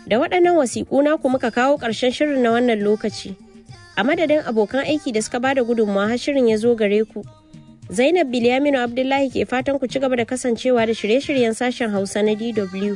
Da waɗannan wasiƙu naku muka kawo ƙarshen shirin na wannan lokaci. A madadin abokan aiki da suka bada gudunmawa har shirin ya zo gare ku. Zainab Bilyaminu Abdullahi ke fatan ku ci gaba da kasancewa da shirye-shiryen sashen Hausa na DW.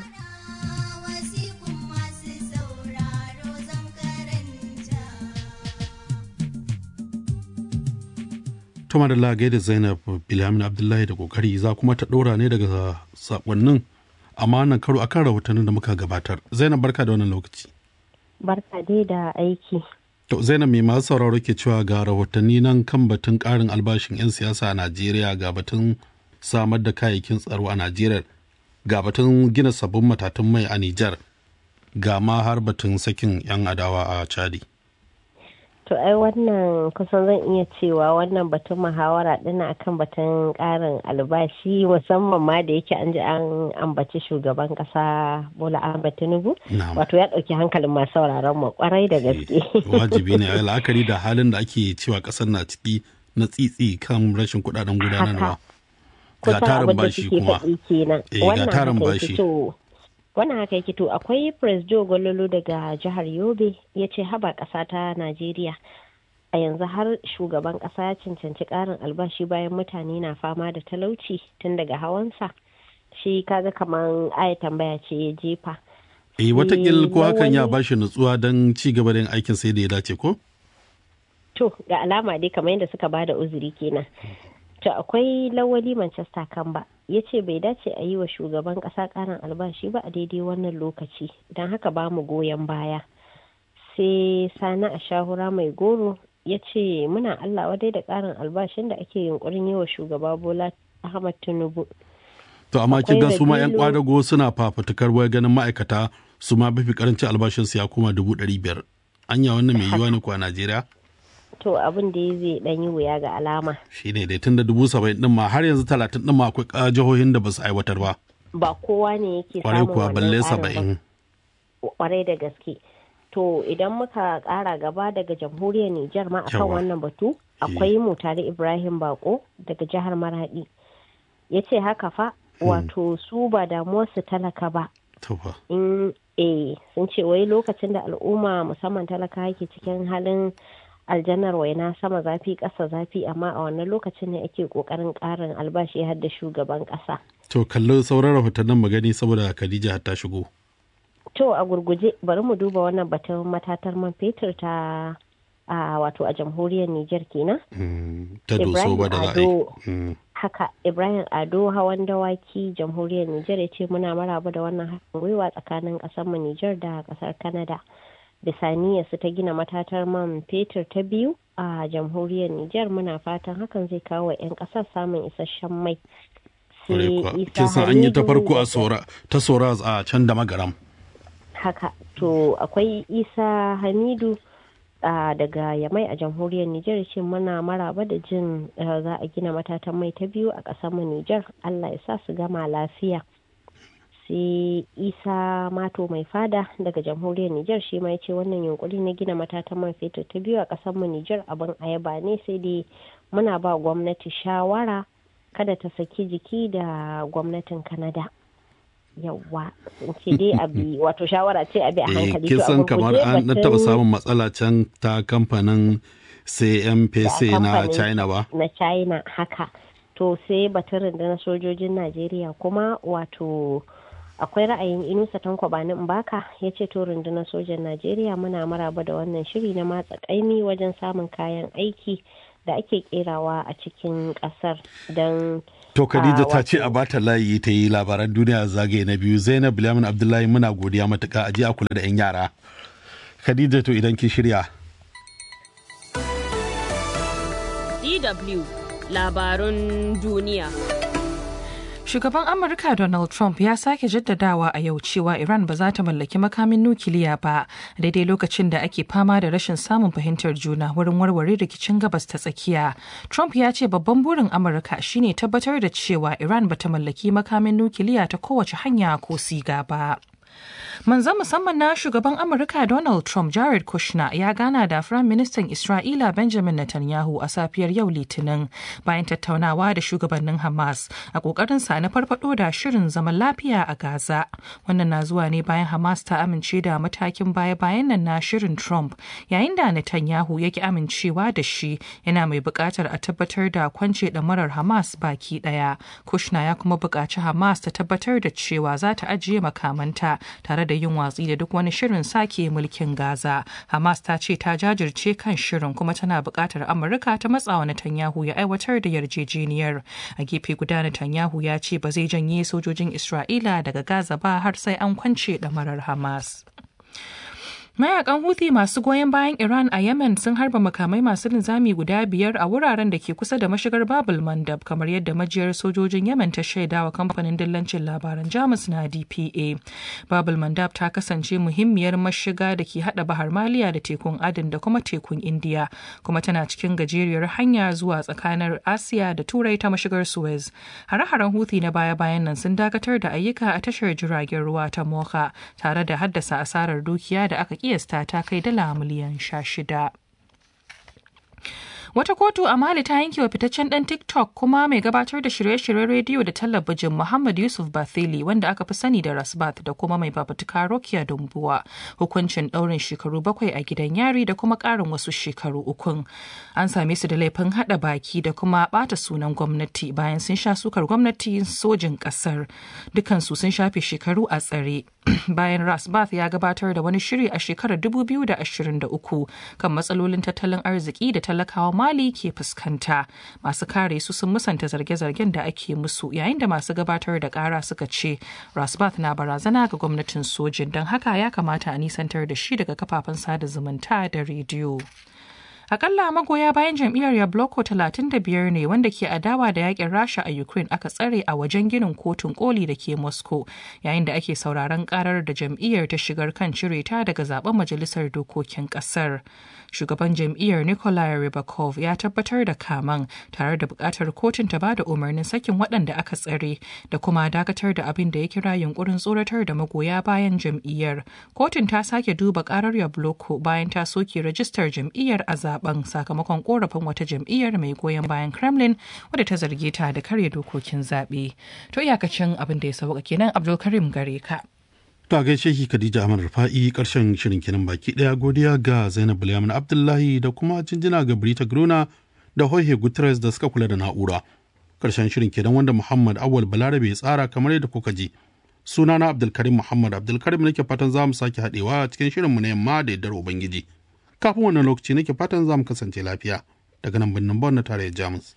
Tuma da lagai da Zainab Bilyamin Abdullahi da kokari za kuma ta ɗora ne daga sakonnin amma wannan karo akan rahotannin da muka gabatar. Zainab barka da wannan lokaci. Barka dai da aiki. To Zainab mai masu sauraro ke cewa ga rahotanni nan kan batun ƙarin albashin 'yan siyasa a Najeriya ga batun samar da kayayyakin tsaro a Najeriya ga batun gina sabbin matatun mai a Nijar ga ma har batun sakin 'yan adawa a Chadi. To ai wannan kusan zan iya cewa wannan batun muhawara dina akan batun karin albashi musamman ma da yake an ji an ambaci shugaban kasa Bola Ahmed Tinubu wato ya dauki hankalin masu sauraron mu kwarai da gaske. Wajibi ne a la'akari da halin da ake cewa kasar na ciki na tsitsi kan rashin kudaden gudanarwa. Ga tarin bashi kuma. Ga tarin bashi. wannan haka yake to akwai presdo gololo daga jihar yobe ya ce haba ƙasa ta najeriya a yanzu har shugaban ƙasa ya cancanci ƙarin albashi bayan mutane na fama da talauci tun daga hawansa shi kaga kamar aya tambaya ce ya jefa eh watakil ko hakan ya bashi nutsuwa don ci gaba da yin aikin sai da ya dace ko to ga alama dai kamar yadda suka bada uzuri kenan to akwai lawali manchester kamba ya ce bai dace a yi wa shugaban kasa karin albashi ba a daidai wannan lokaci don haka ba mu goyon baya sai sani a shahura mai goro ya ce muna allah wadai da karin albashin da ake yunkurin yi wa shugaba bola ahmad tinubu to amma kin ga su ma yan kwadago suna fafutukar wai ganin ma'aikata su ma bifi karancin albashin su ya koma dubu ɗari biyar anya wannan mai yiwa ne ko a najeriya to abin da zai dan yi wuya ga alama shi ne dai tun da dubu saba'in din ma har yanzu talatin din ma akwai jihohin da ba su aiwatar ba ba kowa ne yake kwarai samun kuwa balle wannan saba'in kwarai da gaske to idan muka kara gaba daga jamhuriyar Nijar ma akan Yawa. wannan batu akwai mutare Ibrahim Bako daga jihar Maradi ya ce haka fa wato su ba damuwarsu talaka ba to fa in eh sun ce wai lokacin da al'umma musamman talaka yake cikin halin aljanar waina sama zafi ƙasa zafi amma a wannan lokacin ne ake ƙoƙarin ƙarin albashi har da shugaban ƙasa. to kallo sauran rahotannin magani saboda Khadija har ta shigo To a gurguje bari mu duba wannan batun matatar man fetur ta a wato a jamhuriyar Nijar kenan. Mm, ta doso ba da za a yi Ado Mm, haka Ibrahim Ado hawan dawaki jamhuriyar Nijar ya ce muna maraba da wannan haɗin gwiwa tsakanin ƙasar mu Nijar da ƙasar Canada. Bisaniya su ta gina matatar man fetur ta biyu a jamhuriyar Nijar muna fatan hakan zai kawo wa 'yan ƙasar samun isasshen mai. kwarai kuwa. kin san an yi ta farko a sora ta sora a can da magaram haka to akwai isa hamidu uh, daga yamai a jamhuriyar nijar ce muna maraba da jin uh, za a gina matatan mai ta biyu a ƙasarmu nijar allah ya sa su gama lafiya sai isa mato mai fada daga jamhuriyar nijar shi ma ya ce wannan yunkuri na gina matatan man fetur ta biyu a ƙasarmu nijar abin ayaba ne sai dai muna ba gwamnati shawara kada ta saki jiki da gwamnatin kanada yawwa sun ce dai abi wato shawara ce abi a eh hankali kin to a san kamar gurguje an dan batun taba samun matsala can ta kamfanin CMPC da na kamfanin China ba na china haka to sai batun rundunar sojojin najeriya kuma wato akwai ra'ayin inusa tanko bani mbaka ya ce to rundunar sojan najeriya muna maraba da wannan shiri na matsa kaimi wajen samun kayan aiki da ake kerawa a cikin kasar don To Khadija Ah, ta ce wato- a bata layi ta yi labaran duniya zagaye na biyu Zainab Bilyamin Abdullahi muna godiya matuka a je a kula da 'yan yara. Khadija to idan ki shirya. DW labarun duniya. Shugaban Amurka Donald Trump ya sake jaddadawa a yau cewa Iran ba za ta mallaki makamin nukiliya ba daidai lokacin da ake fama da rashin samun fahimtar juna wurin warware rikicin gabas ta tsakiya. Trump ya ce babban burin Amurka shine tabbatar da cewa Iran ba ta mallaki makamin nukiliya ta kowace hanya ko siga ba. Manzan musamman na shugaban Amurka Donald Trump Jared Kushner ya gana da Firayim Ministan Isra'ila Benjamin Netanyahu a safiyar yau Litinin bayan tattaunawa da shugabannin Hamas a kokarin sa na farfado da shirin zaman lafiya a Gaza. Wannan na zuwa ne bayan Hamas ta amince da matakin baya-bayan nan na shirin Trump yayin da Netanyahu yake amincewa da shi yana mai buƙatar a tabbatar da kwance ɗamarar Hamas baki ɗaya. Kushner ya kuma buƙaci Hamas ta tabbatar da cewa za ta ajiye makamanta tare da yin watsi da duk wani shirin sake mulkin Gaza. Hamas ta ce ta jajirce kan shirin kuma tana buƙatar Amurka ta matsawa Netanyahu ya aiwatar da yarjejeniyar. A gefe guda Netanyahu ya ce ba zai janye sojojin Isra'ila daga Gaza ba har sai an kwance ɗamarar Hamas. Mayakan Houthi masu goyon bayan Iran a Yemen sun harba makamai masu linzami guda biyar a wuraren da ke kusa da mashigar Babul Mandab kamar yadda majiyar sojojin Yemen ta shaidawa kamfanin dillancin labaran Jamus na DPA. Babul Mandab ta kasance muhimmiyar mashiga da ke hada Bahar Maliya da tekun Aden da kuma tekun Indiya kuma tana cikin gajeriyar hanya zuwa tsakanin Asiya da Turai ta mashigar Suez. Hare-haren Houthi na baya-bayan nan sun dakatar da ayyuka a tashar jiragen ruwa ta Mocha tare da haddasa asarar dukiya da aka kiyasta ta kai dala miliyan sha shida. Wata kotu a Mali ta yanke wa fitaccen ɗan TikTok kuma mai gabatar da shirye-shiryen rediyo da talabijin Muhammad Yusuf Bathili wanda aka fi sani da Rasbat da kuma mai babutuka Rokiya Dumbuwa hukuncin ɗaurin shekaru bakwai a gidan yari da kuma ƙarin wasu shekaru ukun. An same su da laifin haɗa baki da kuma ɓata sunan gwamnati bayan sun sha sukar gwamnati sojin ƙasar. Dukansu sun shafe shekaru a tsare. bayan Rasbath ya gabatar da wani shiri a shekarar 2023 kan matsalolin tattalin arziki da talakawa Mali ke fuskanta. Masu kare su sun musanta zarge-zargen da ake musu yayin da masu gabatar da kara suka ce Rasbath na barazana ga gwamnatin sojin don haka ya kamata a nisantar da shi daga kafafen sada zumunta da rediyo. Akalla magoya bayan jam'iyyar Yabloko 35 ne wanda ke adawa da yakin Rasha a Ukraine aka tsare a wajen ginin kotun koli da ke Moscow yayin da ake sauraron karar da jam'iyyar ta shigar kan cire ta daga zaben majalisar dokokin kasar. Shugaban jam'iyyar Nikolai Rybakov ya tabbatar da kaman tare da bukatar kotun ta bada umarnin sakin waɗanda aka tsare da kuma dakatar da abin da ya kira yunkurin tsoratar da magoya bayan jam'iyyar. Kotun ta sake duba karar Yabloko bayan ta soke rajistar jam'iyyar a zaben sakamakon korafin wata jam'iyyar mai goyon bayan kremlin wadda ta zarge ta da karya dokokin zaɓe to iyakacin abin da ya sauka kenan abdulkarim gare ka To a gaishe ki Khadija Ahmad Rufa'i karshen shirin kenan baki daya godiya ga Zainab Bulyamin Abdullahi da kuma jinjina ga Brita Grona da Jorge Guterres da suka kula da na'ura. Karshen shirin kenan wanda Muhammad Awal Balarabe ya tsara kamar yadda kuka ji. Sunana Abdulkarim Muhammad Abdulkarim nake fatan za mu sake haɗewa cikin shirinmu na yamma da yaddar Ubangiji. kafin wannan lokaci nake fatan za mu kasance lafiya daga nan birnin Bonn na tarayyar Jamus.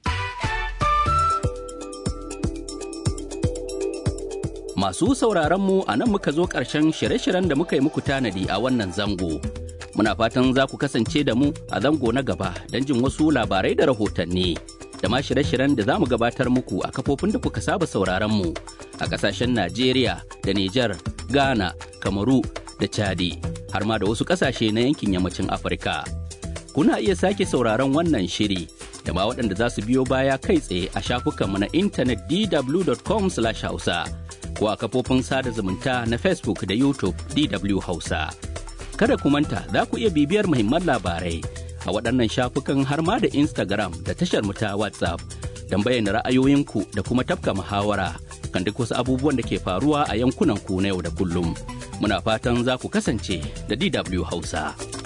Masu sauraron mu a nan muka zo ƙarshen shirye-shiryen da muka yi muku tanadi a wannan zango. Muna fatan za ku kasance da mu a zango na gaba don jin wasu labarai da rahotanni. Da ma shirye-shiryen da za mu gabatar muku a kafofin da kuka saba sauraron mu a ƙasashen Najeriya da Nijar, Ghana, Kamaru da Chadi. har ma da wasu ƙasashe na yankin yammacin Afirka. Kuna iya sake sauraron wannan shiri da ma waɗanda za su biyo baya kai tsaye a shafukanmu na intanet dw.com/hausa ko a kafofin sada zumunta na Facebook da YouTube DW Hausa. Kada ku manta za ku iya bibiyar muhimman labarai a waɗannan shafukan har ma da Instagram da tashar mu ta WhatsApp don bayyana ra'ayoyinku da kuma tafka muhawara kan duk wasu abubuwan da ke faruwa a yankunan ku na yau da kullum. muna fatan za ku kasance da DW Hausa.